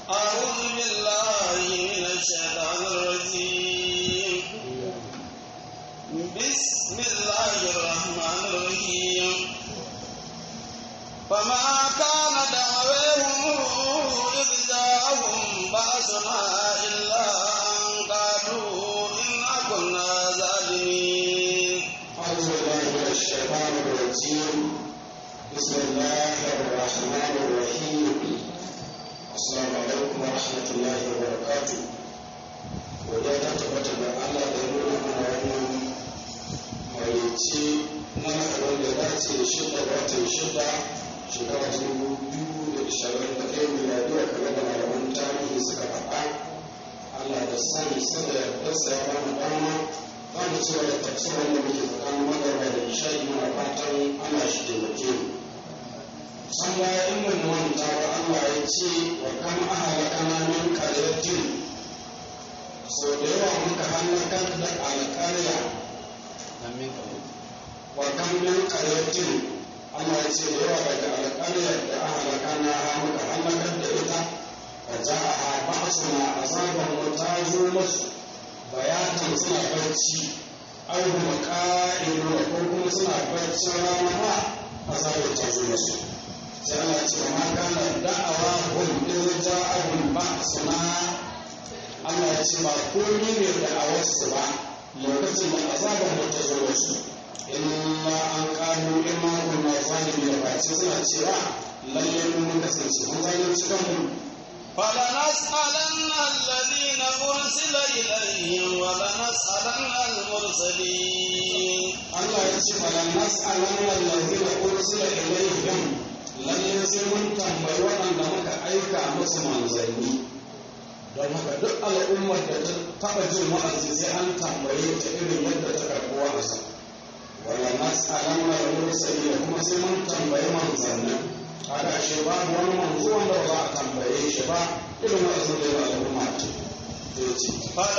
أعوذ بالله من الشيطان الرجيم بسم الله الرحمن الرحيم فما كان دعوهم إذ جاءهم بأسنا إلا أن قالوا إنا كنا ظالمين أعوذ بالله من الشيطان الرجيم بسم الله الرحمن الرحيم السلام عليكم ورحمة الله وبركاته wadda ta tabbata da Allah da ya nuna mana wannan marici na abin da dace da shida ga watan shida shekara ta dubu biyu da ishirin da ɗaya miladiya kamar da malaman tarihi suka faɗa Allah da sani sada yardarsa ya bani dama za mu ci da tafsirin da muke tsakanin magarba da isha'i muna fatan ana shi taimake mu san baya in mun manta ba Allah ya ce wa kam ahalakana min qaryatin so da yawa muka halakar da alƙarya wa kam min qaryatin Allah ya ce da yawa daga alƙaryar da ahalakana ha muka halakar da ita fa ja'aha ba'suna azaban wa tazu masu bayatan suna barci au kuma ƙa'ilu ko kuma suna barci rana ma azabar ta zo musu sai Allah ce ma kana da'awa hum in ja'ahum ba'suna Allah ya ce ba komai ne da a wasu ba lokacin da azabar mu ta zo musu illa an kanu imma kunna zalimi da bace suna cewa lalle mun kasance mun zalunci kanmu فلنسألن الذين أرسل إليهم ولنسألن المرسلين Allah ya ce fala nas'alanna allazina ursila ilaihim lalle sai mun tambayi waɗanda muka aika musu manzanni don haka duk al'ummar da ta taɓa jin wa'azi sai an tambaye ta irin yadda ta karɓi wa'azi wala nas'alanna al-mursalin kuma sai mun tambayi manzannin haka ashe babu wani manzo wanda ba za a tambaye shi ba irin wa'azin da ya al'umma ce zai ce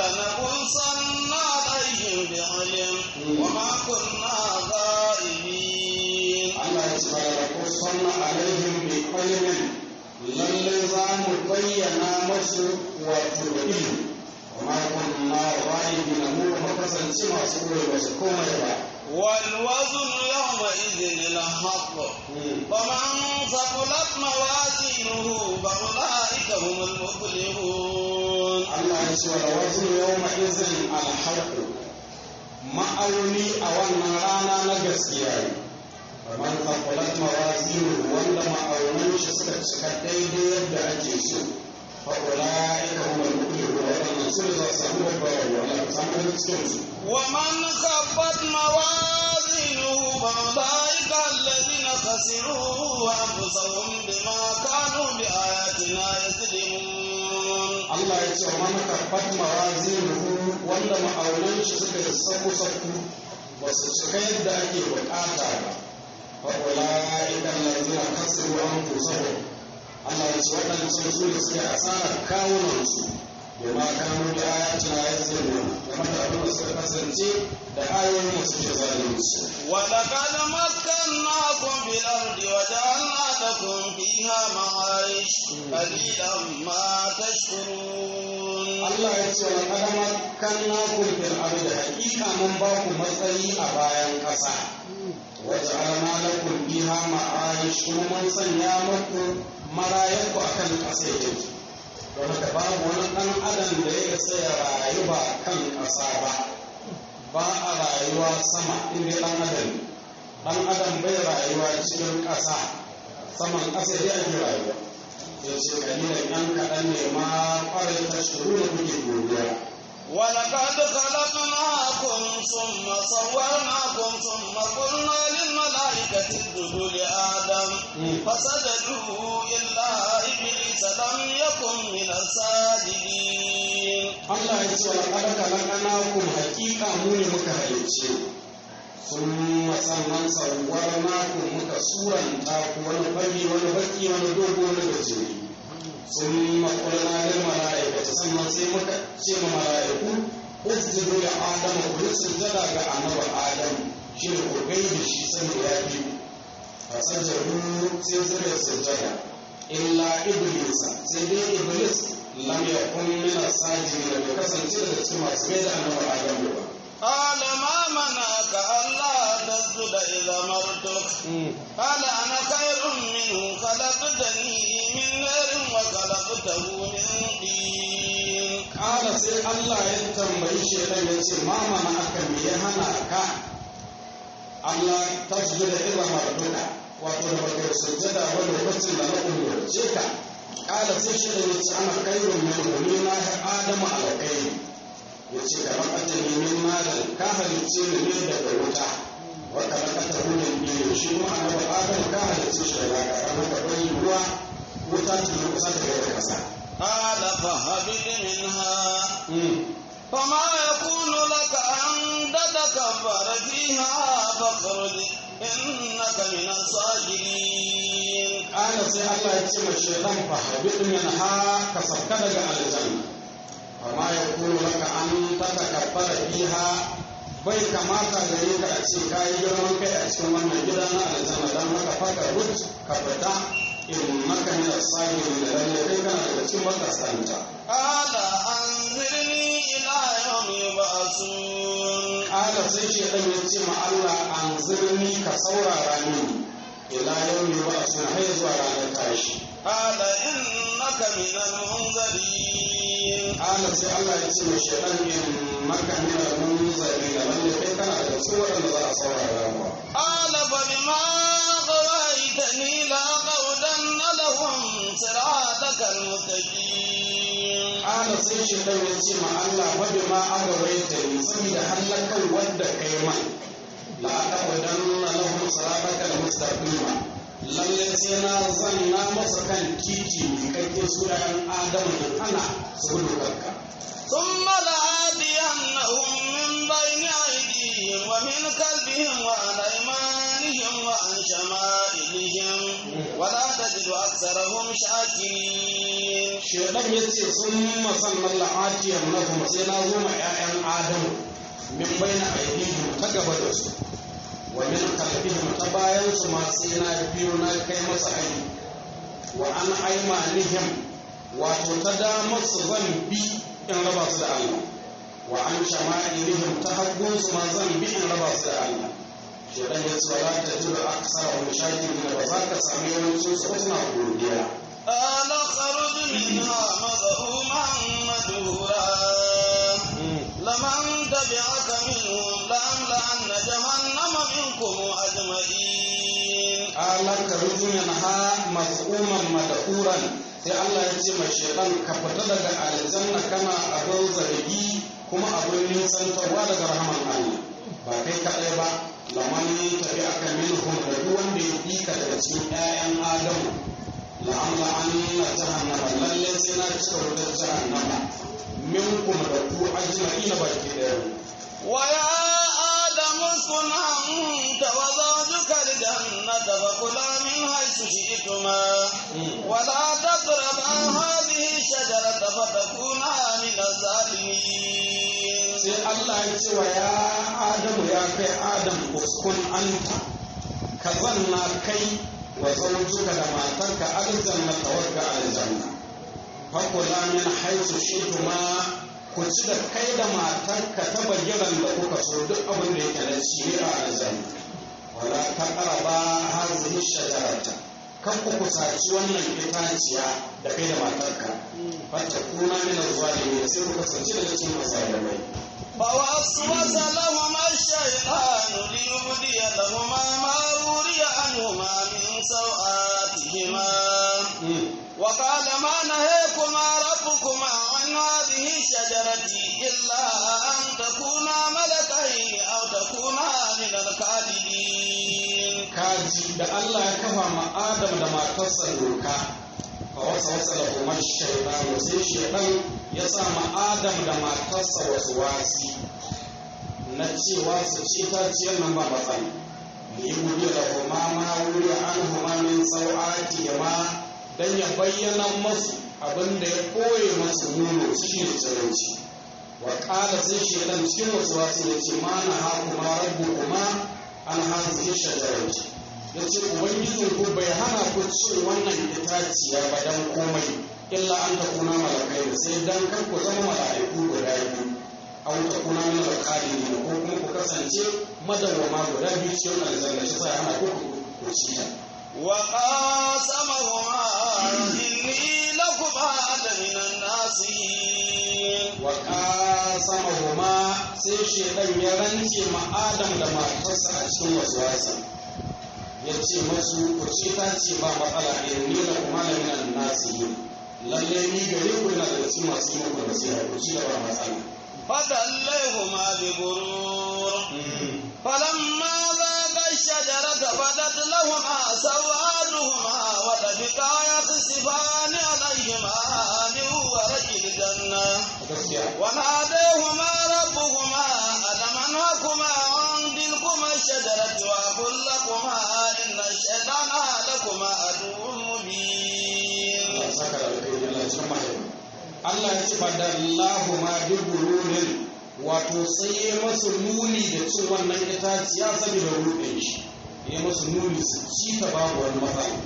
فلنقصن عليهم بعلم وما كنا غائبين Allah ya ce ba da kusanna alaihim bi ilmin lalle za mu bayyana masu wato da ilmi kuma kunna ghaibina mu ba kasance masu koyi ba su komai ba والوزن يومئذ الحق ومن ثقلت موازينه فأولئك هم المفلحون Allah ya ce wa wasu yawma izin alhaq ma'auni a wannan rana na gaskiya ne kamar tsakulat mawazinu wanda ma'aunan shi suka cika daidai yadda ake so fa ulaika humul muflihun wadannan su ne za su samu babbar wala samu da cikin su ومن خفت موازينه فأولئك الذين خسروا أنفسهم بما كانوا بآياتنا يظلمون Allah ya ce wa man karfat mawazinuhu wanda ma'aunan shi suka yi saku saku ba su cika yadda ake bukata ba fa ulaika allazina kasiru anfusahum Allah ya ce waɗannan su ne suke asarar kawunan su bima kanu da ayatina yazlimun game da abin da suka kasance da ayoyin mu suke zalunci ولقد مكناكم في الأرض وجعلنا لكم فيها معايش قليلا ما تشكرون Allah ya ce wa kadama kanna kun fil ardi hakika mun ba ku matsayi a bayan ƙasa waje alama lakum biha ma'ayish kuma mun sanya muku marayanku akan ƙasa yake don haka babu wani ɗan adam da ya isa ya rayu ba kan ƙasa ba ba a rayuwa sama inda ɗan adam ɗan adam bai rayuwa cikin ƙasa saman ƙasa dai ake rayuwa ya ce kalilan ɗan kaɗan ne ma ƙwarai ta shuru da kuke godiya ولقد خلقناكم ثم صورناكم ثم قلنا للملائكة اسجدوا لآدم فسجدوا إلا إبليس لم يكن من الساجدين Allah ya ce wa kada kalakana kum hakika mu ne muka halicce sun sannan sauwar naku muka suranta ku wani fari wani baki wani dogo wani gajeri sun makulana da mala'ikata sannan sai muka ce ma mala'iku usjudu da adam ku yi sujjada ga annabi adam shi ne ku gaida shi sani ya fi fasajjaru sai suka yi sujjada illa iblisa sai dai iblis lam yakun min as-sajidin bai kasance daga cikin masu mai da annabi Adam ba قال ما منعك ألا تسجد إذا مرتك قال أنا خير منه خلقتني من نار وخلقته من طين Kala sai Allah ya tambayi shaitan ya ce ma mana aka me ya hana ka Allah ta da iza marduka wato da baka sujjada ba lokacin da na umurce ka Kala sai shaitan ya ce ana kairun min ni na Adamu alƙairi ya ce ka rakata ne min malam ka halicce ni ne daga wuta wa ka rakata hunin biyu shi kuma annabi Adamu ka halicce shi daga ƙasa maka bai ruwa wuta ta kusa da ƙasa. قال فهبط منها فما يكون لك أن تتكبر فيها فاخرج إنك من الصاغرين Ƙala sai Allah ya ce ma shaitan fa habit min ha ka sauka daga aljanna amma ya kulu laka an tatakabbara fiha bai kamata gare ka a ce ka yi girman kai a cikin wannan gida na aljanna dan haka faka rut ka fita in maka min as-sabirin da lalle kai kana daga cikin makasanta قال أنظرني إلى يوم يبعثون Ƙala sai shaitan ya ce ma Allah an zirni ka saurara mini ila yau ne ba a suna har zuwa ranar tashi قال إنك من المنذرين Ala sai Allah ya ce mai shaitan in maka mina munzari da lalle kai kana da su waɗanda za a saurara ba. قال فبما غويتني لأقعدن لهم صراطك المستقيم Ala sai shaitan ya ce ma Allah fa bi ma agawaita ni saboda hallakan wanda kai man la aqadanna lahum salataka almustaqima lalle sai na zanna masa kan titi mai kake sunayen Adamu da ana su dokarka. ثم لآتينهم من بين أيديهم ومن خلفهم وعن أيمانهم وعن شمائلهم ولا تجد أكثرهم شاكرين Shaitan ya ce sun masannan la'atiyar na kuma sai na zo ma 'ya'yan Adamu min baina aidihim ta gaba da su wa min kalbihim ta bayan su ma sai na biyo na kai masa aini wa an aimanihim wato ta damar su zan bi in raba su da Allah wa an shama'ilihim ta hagun su ma zan bi in raba su da Allah Shaitan ya ce wala ta jira aksara wa shakirin da ba za ka sami yawancin su ba suna godiya قال اخرج منها مذءوما مدهورا لمن تبعك منهم لأملأن جهنم منكم أجمعين alaka rujunan ha mas'uman madahuran sai Allah ya ce mai shaitan ka fita daga aljanna kana abin zargi kuma abin nisantarwa daga rahaman Allah ba kai kaɗai ba laman tafi aka minhum da duk wanda ya bi ka daga cikin ƴaƴan Adamu la'amla anna jahannama lalle sai na cika wutar jahannama minkum da ku ajma'ina baki ɗaya ويا آدم اسكن أنت وزوجك الجنة فكلا من حيث شئتما ولا تقربا هذه الشجرة فتكونا من الظالمين sai Allah ya ce wa ya Adamu ya kai Adam uskun anta ka zanna kai wa zawjuka da matarka aljanna tawakka aljanna fakula min haythu shituma ku ci da kai da matarka ta bayyaran da kuka so duk abin da yake da shi a aljanna wala taqraba hadhihi shajarata kan ku kusaci wannan itaciya da kai da matarka fatakuna min az-zalimin sai ku kasance daga cikin azalimai فوسوس لهما الشيطان ليبدي لهما ما وري عنهما من سوآتهما وقال ما نهيكما ربكما عن هذه الشجرة إلا أن تكونا ملكين أو تكونا من الخالدين kaji da Allah ya kafa ma Adam da matarsa doka fa wasa wasa da kuma shaitan sai shaitan ya sa ma Adam da matarsa wasu wasi na cewa su ci taciyar nan ba matsala yi gudu da kuma ma wuri an huma min sau'ati ma dan ya bayyana masu abin da ya koye masu nuno shi ne tsiranci wa ƙala sai shaitan cikin wasu wasu ya ce ma na ha kuma rabu kuma an hazihi shajarati ya ce ubangijin ku bai hana ku cin wannan itaciya ba dan komai illa an ta kuna malakai da sai dan kar ku zama mala'iku guda biyu aw ta kuna min alqalin ko kuma ku kasance madawwama guda biyu cikin aljanna shi sai hana ku ku ci ta وقاسمهما إني لكما لمن الناصحين wa qasamahuma sai shedan ya rance ma Adam da matarsa a cikin waswasa ya ce masu ku ce ta ce ba matsala ne ni da kuma da minan nasihin lalle ni gare ku na da cikin masu yi muku nasiha ku ci da ba matsala فدليهما بغرور فلما ذاقا الشجرة بدت لهما سوآتهما وطفقا يخصفان عليهما من ورق الجنة gaskiya وناديهما ربهما ألم أنهكما عن تلكما الشجرة وأقل لكما إن الشيطان لكما عدو مبين Allah ya saka da alkhairi Allah ya cikin mahaifa Allah ya ce fadallahu ma bi gururin wato sai ya masu nuni da cin wannan itaciya saboda rudin shi ya masu nuni su ci ta babu wani matsala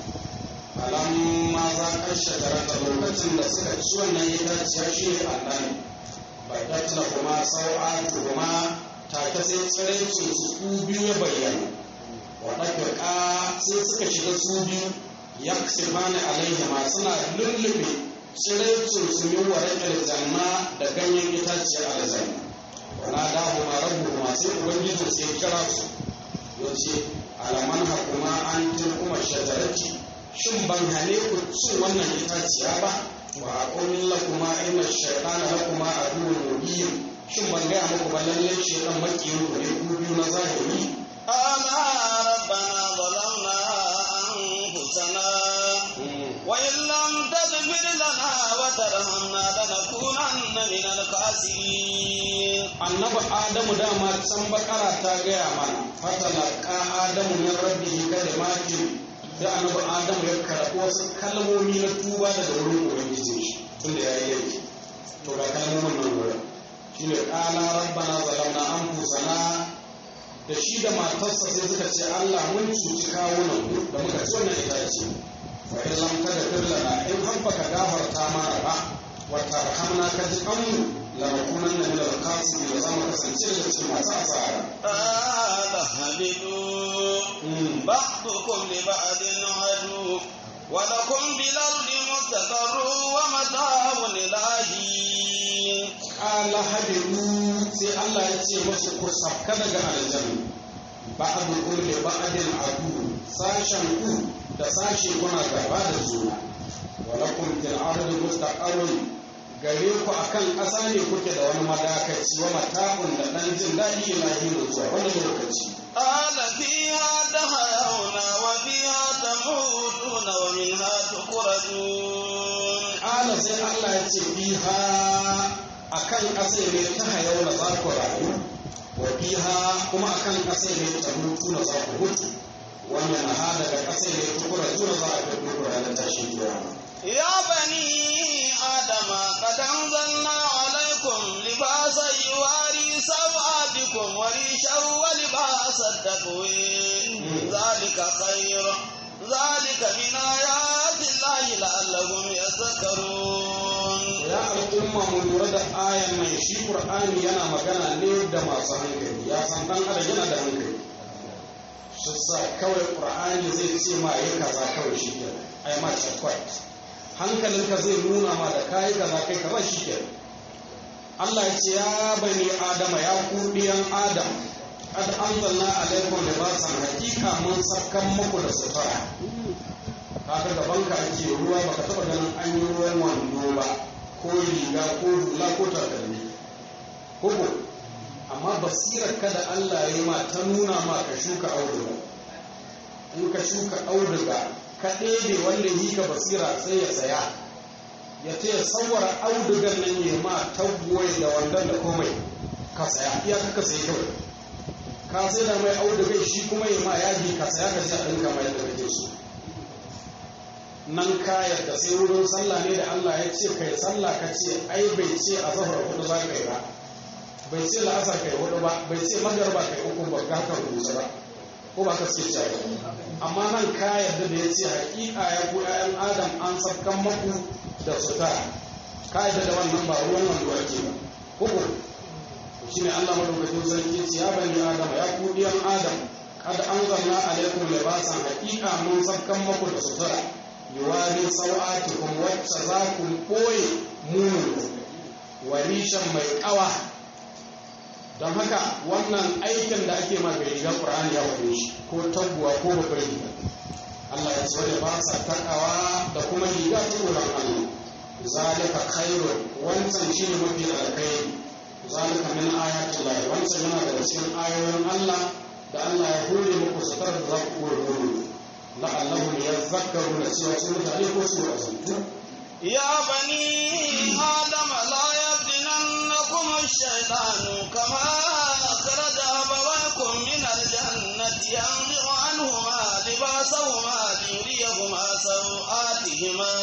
alamma za ka shagarata lokacin da suka ci wannan itaciya shi ne annabi badat la kuma sau'atu kuma take sai tsiraicin su su biyu ya bayyana waɗanda sai suka shiga su biyu yaksibani alaihima suna lullube tsiraicin su min warakar janna da ganyen itaciyar aljanna wana dahu ma rabu ma sai ubangiji sai kira su yace alaman hakuma an tilkuma shajarati shin ban hane ku cin wannan itaciya ba wa aqul lakuma inna shaytana lakuma aduwwun mubin shin ban gaya muku ba lallai shaytan makiyin ku ne ku biyu na zahiri قالا ربنا ظلمنا أنفسنا وإن لم تغفر لنا وترحمنا لنكونن من الخاسرين annabi adamu dama can bakara ta gaya mana fatalaka adamu min rabbihi kalimatin da annabi adamu ya karɓi wasu kalmomi na tuba daga wurin ubangijin shi tunda ya yi laifi to ga kalmomin nan wurin shine qala rabbana zalamna anfusana da shi da matarsa sai suka ce Allah mun cuci kawunan mu da muka ci wannan itace fa in lam tagfir lana in har baka gafarta mana ba wa tarhamna ka ji kanmu la nakunanna min al-khasirin da zamu kasance daga cikin masu asara قال اهبطوا بعضكم لبعض عدو ولكم بالأرض مستقر ومتاع إلى حين qala hadiru sai Allah ya ce masu ku sabka daga aljanna ba'du kulli ba'din adu sashen ku da sashe kuna gaba da juna walakum fil ardi mustaqarrun gare ku akan ƙasa ne kuke da wani madakaci wa mata'un da ɗan jin daɗi ila hinu zuwa wani lokaci قال فيها تحيون وفيها تموتون ومنها تخرجون Ƙala sai Allah ya ce fiha akan ƙasa ne ta hayau na za ku rayu wa fiha kuma akan ƙasa ne ta mutu na za ku mutu wannan ha daga ƙasa ne ta kura juna za a fi muku ranar tashin kiyama يا بني آدم قد أنزلنا عليكم لباسا يواري سوآتكم وريشا ولباس التقوي ذلك خير ذلك من آيات الله لعلهم يذكرون ya al'umma mu lura da ayan nan shi qur'ani yana magana ne da masu hankali ya san dan adam yana da hankali shi sa kawai qur'ani zai ce ma yi kaza kawai shi ke ai ma chakwat hankalinka zai nuna ma da kai kaza kai kaza shi ke Allah ya ce ya bani adama ya ku diyan adam qad anzalna alaykum libasan hakika mun sakkan muku da sutura kaga gaban ka ake ruwa baka taba ganin an yi ruwan wando ba ko riga ko hula ko takalmi koko amma basirar ka da Allah ya yi ma ta nuna ma ka shuka auduga in ka shuka auduga ka ɗebe wanda yi ka basira sai ya saya ya ce ya tsawara audugan nan ya ma taggoye da wandon da komai ka saya iya ka sai kawai ka sai da mai audugai shi kuma ya ma yaji ka saya ka sai a ɗinka mai da kake so nan ka yarda sai wurin sallah ne da Allah ya ce kai sallah ka ce ai bai ce a zahar hudu za ka yi ba bai ce la'asar kai hudu ba bai ce magarba kai uku ba ka kan rusa ba ko ba ka suke cewa amma nan ka yarda da ya ce hakika ya ku ƴaƴan adam an sabkan maku da sutura ka yarda da wannan ba ruwan wando ake ba ko ko shine Allah madaukakin sarki ya ce ya bani adam ya ku ɗiyan adam kad anzalna alaikum libasan hakika mun sabkan maku da sutura yuwari sau'atikum wacce za ku ɓoye munin warishan mai ƙawa don haka wannan aikin da ake ma bai riga ƙur'ani ya faɗe shi ko taguwa ko babbar riga Allah ya ce wanda ba sa takawa da kuma riga ta tsoron Allah zalika khairun wancan shine mafi alkhairi zalika min ayatin Allah wancan yana daga cikin ayoyin Allah da Allah ya hore muku sutar da za ku kore hore la'allahum yadhakkaruna cewa su mutane ko su wa'azantu يا بني آدم لا يفتننكم الشيطان كما أخرج أبويكم من الجنة ينزع عنهما لباسهما ليريهما سوآتهما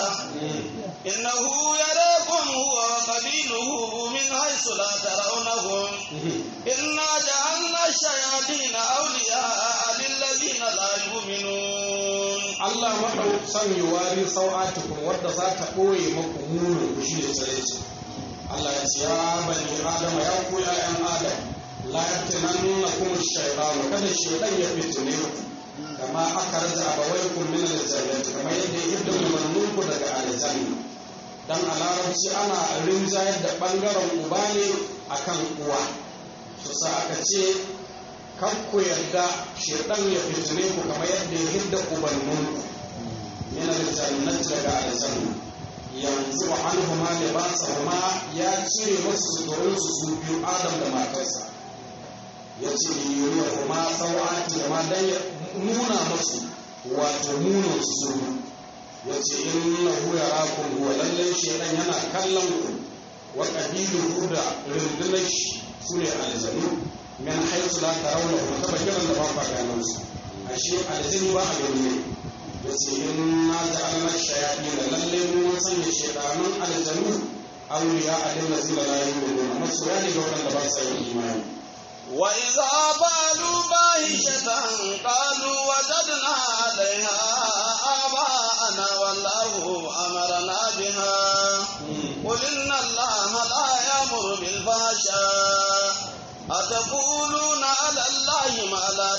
إنه يراكم هو وقبيله من حيث لا ترونهم إنا جعلنا الشياطين أولياء للذين لا يؤمنون Allah maɗau son yi wari sau'atukum wadda za ta ɓoye maku munin ku shi da tsareci. Allah ya ce ya bani Adama ya ku ‘ya'yan Adam la yaftinan na kuma shaitanu kada shaitan ya fitine ku kama aka raja abawaikum min al-jannati kamar yadda ya hidda umarnin ku daga aljanna dan a larabci ana rinjayar da bangaren uba ne akan uwa su sa aka ce kan ku yarda shaitan ya fitine ku kamar yadda ya hidda ubanninku yana da jannat daga aljanna yanzu wa anhuma libasahuma ya cire masu suturin su su biyu adam da matarsa ya ce yuriya kuma sau'ati da ma dan ya nuna masu wato munin su su ya ce inna hu yarakum huwa lallai shaitan yana kallon ku wa qabiluhu da rundunar shi sune aljanu min haisu la tarawna wa taba kiran da ba ka ganin su ashe aljini ba a gani ne yace inna ja'alna shayatin lalle mun sanya shaytanun aljanu awliya alladhina la yu'minuna masoya ne ga wanda ba sa yin imani وإذا فعلوا فاحشة قالوا وجدنا عليها آباءنا والله أمرنا بها قل إن الله لا يأمر بالفحشاء أتقولون على الله ما لا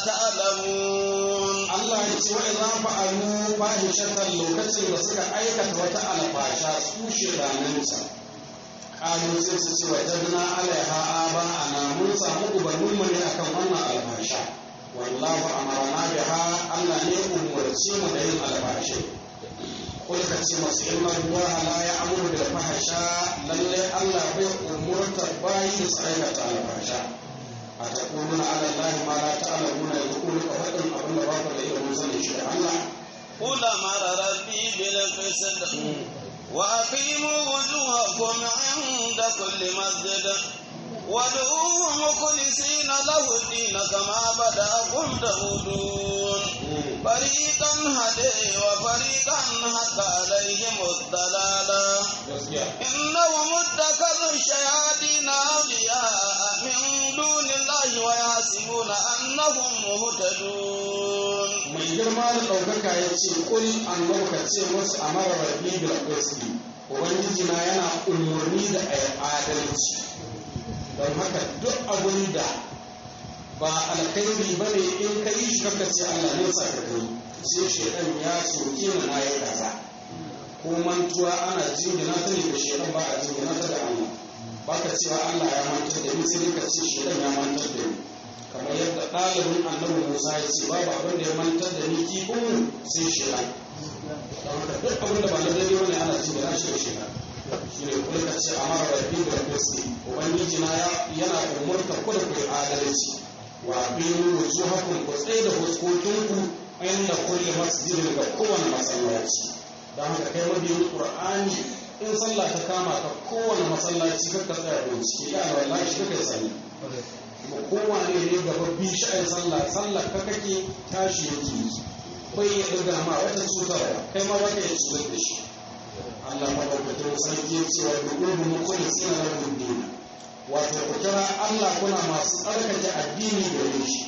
تعلمون Allah ya ce wa idan fa'alu fahishatan lokacin da suka aikata wata alfasha su shedananta kalu sai su ce wajadna alaiha aba ana mun samu ubannin mu ne akan wannan alfasha wallahu amarna biha Allah ne umurce mu da yin alfashe kul ka ce masu inna Allah la ya'muru bil fahsha lalle Allah bai umurta bayi su aikata alfasha a taquluna ala Allah ma la ta'lamuna yaqulu ka fadin abin da ba ku da ilimin sanin shi da Allah قل أمر ربي بالقسط وأقيموا وجوهكم عند كل مسجد وادعوه مخلصين له الدين كما بدأكم تعودون فريقا هدي وفريقا حق عليهم الضلالة إنهم اتخذوا الشياطين أولياء من دون الله ويحسبون أنهم مهتدون mai girma da ɗaukaka ya ce kul annabi ka ce musu amara rabbi bil qisti ubangiji na yana umurni da ayi adalci don haka duk abin da ba alkhairi ba ne in ka yi shi kaka ce Allah ne sa ka kai sai shaidan ya soke ni na yi kaza ko mantuwa ana jingina ta ne da shaidan ba a jingina ta da Allah ba ka cewa Allah ya mantar da ni sai ka ce shaidan ya mantar da ni kamar yadda ɗalibin annabi Musa ya ce babu abin da ya mantar da ni kifin sai shaidan don haka duk abin da ba na daidai bane ana jingina shi da shaidan shi ne kuma ka ce amara rabbi da kristi ubangiji na yana umurta ku da ku yi adalci wa biyu wujuhakum ku tsaye da fuskokinku inda kulli masjidin ga kowane masallaci don haka kai mabiyin qur'ani in sallah ta kama ka kowane masallaci ka ka tsaya bincike ya wallahi shi kai sani kuma kowane ne gaba bi sha'in sallah sallah ka kake tashi yake yi bai ya ɗiga ma wata cutarwa kai ma baka ya cutar da shi Allah maɗaukakin sarki ya ce wa dubu mukulli suna na dina wato ku kira Allah kuna masu tsarkake addini gare shi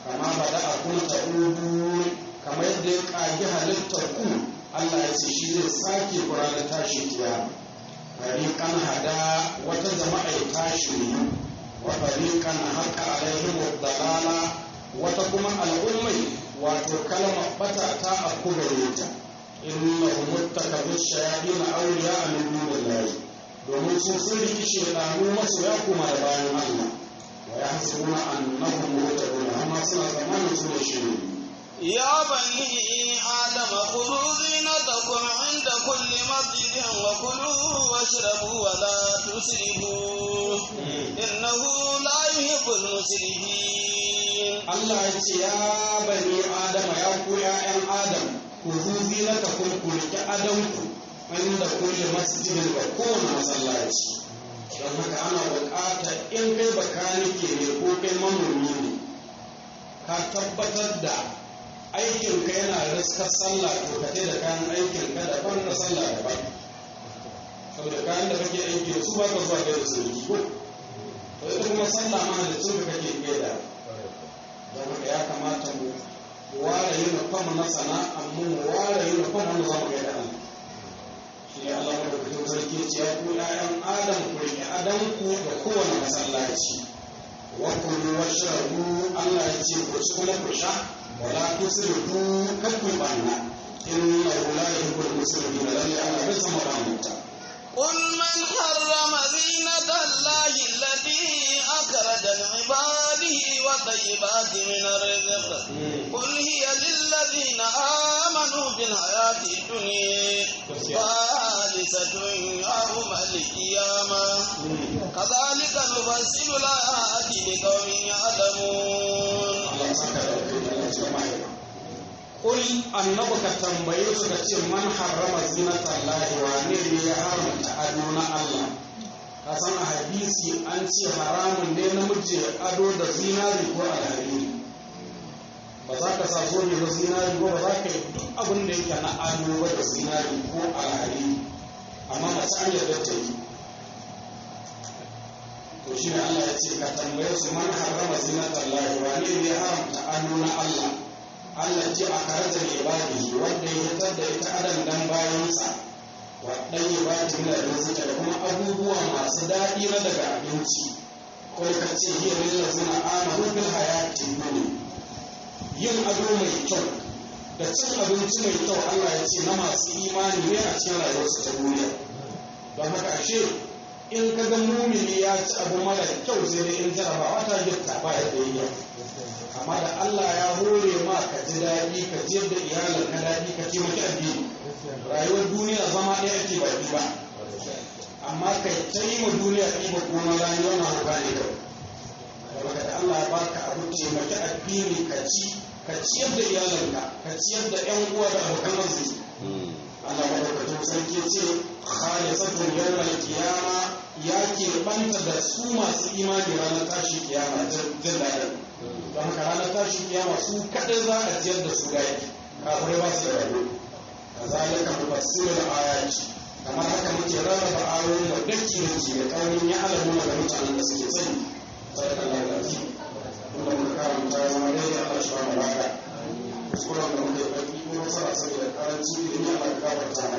kama bada a kun ta'udu kamar yadda ya kagi halittar ku Allah ya ce shi zai sake ku ranar tashi kiyama fariqan hada wata jama'a ya tashi ne wa fariqan haqa alaihim dalala wata kuma al'ummai wato kalmar bata ta aku gare ta innahum muttakabu shayatin awliya min dunillahi domin sun sun riki shedanu masu ya kuma da bayan Allah wa yahsabuna annahum muhtadun amma suna tsammanin su da shi يا بني آدم خذوا زينتكم عند كل مسجد وكلوا واشربوا ولا تسرفوا إنه لا يحب المسرفين Allah ya ce ya bani Adama ya ku ‘ya'yan Adam ku zuzi na ta kun ku riƙe adamku inda kulle masjidin ga kowane masallaci don haka ana buƙata in kai bakanike ne ko kai manomi ne ka tabbatar da aikinka yana riskar sallah to ka da kayan aikinka daban na sallah daban saboda kayan da kake aiki da su ba ka zuwa gaida su ko to ita kuma sallah ma da su kake gaida don haka ya kamata mu ware yin kwam na sana'an mu mu ware yin kwam wanda za mu ga da shi ne Allah da kuke sarki ce ya ku ƴaƴan Adam ku riƙe Adam ku da kowane masallaci wa kulu washrabu Allah ya ce ku ci kuma ku sha wala tusrifu kan ku banna inna la yuhibbul musrifin lalle Allah bai san mabanta قل من حرم زينة الله التي أخرج لعباده والطيبات من الرزق قل هي للذين آمنوا بالحياة الدنيا خالصة يوم القيامة كذلك نفصل الآيات لقوم يعلمون Allah ya saka da kai Allah ya mai Kul annabi ka tambaye su ka ce man harrama zinata Allah wane ne ya haramta ado na Allah ka san a hadisi an ce haramun ne namiji ya ado da zinari ko alhariri ba za ka sa zobe na zinari ko ba za ka yi duk abin da yake na ado ba da zinari ko alhariri amma mace an yarda ta yi to shi ne Allah ya ce ka tambaye su man harrama zinata Allah wane ne ya haramta ado na Allah Allah ce a karaja ne ibadihi wanda ya fitar da ita adam dan bayansa wa dan ibadi min rizqi da kuma abubuwa masu daɗi na daga abinci ko ka ce hiya lil ladzina amanu bil hayati dunya yin ado mai kyau da cin abinci mai kyau Allah ya ce na masu imani ne a cikin rayuwarsu ta duniya don haka ashe in ka ga mumini ya ci abu mara kyau sai dai in jarabawa ta gitta ba ya da yi amma da Allah ya hore ma ka ji daɗi ka ji da iyalin ka daɗi ka ce maki addini rayuwar duniya zama ɗaya ake baki ba amma kai ta yi ma duniya ɗiba kuma rani wannan hauka ne kawai daga da Allah ya baka abu ce maki addini ka ci ka ciyar da iyalinka ka ciyar da ƴan uwa da abokan arziki Allah madaukakin sarki ce khalisatun yawmal qiyama ya ke banta da su masu imani ranar tashi kiyama jin daɗin don haka ranar tashi kiyama su kaɗai za a ciyar da su gaki kafirai ba su da rabo kazalika mufassirul ayati kamar haka muke rarraba ayoyin da daki daki da kaunin ya alamu ga mutanen da suke sani sadaqallahu alazim kuma muka karanta ya zama daidai Allah shi ba mu baka kuskuren da muke baki ko masara saboda karancin ilimi Allah ka gafarta